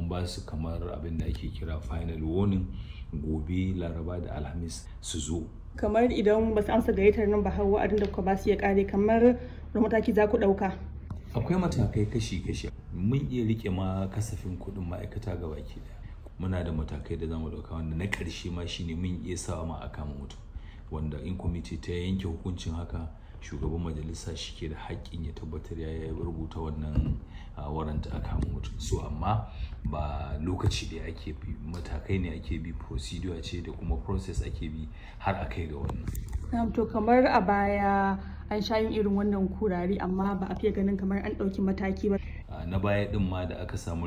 an ba su kamar abin da ake kira final warning gobe laraba da alhamis su zo kamar idan ba su amsa gayyatar nan ba har wa'adin da kuka ba su ya kare kamar da mataki za ku ɗauka akwai matakai kashi-kashi mun iya rike ma kasafin kuɗin ma'aikata ga baki daya muna da matakai da zamu ɗauka wanda na ƙarshe ma shine mun iya sawa ma a kama mutum wanda in kwamiti ta yanke hukuncin haka shugaban majalisa shi ke da haƙƙin ya tabbatar ya rubuta wannan waranta a kama mutum so amma ba lokaci da ake bi matakai ne ake bi procedure ce da kuma process ake bi har a kai ga wannan to kamar a baya an sha yin irin wannan kurare amma ba a fiye ganin kamar an ɗauki mataki ba na baya din ma da aka samu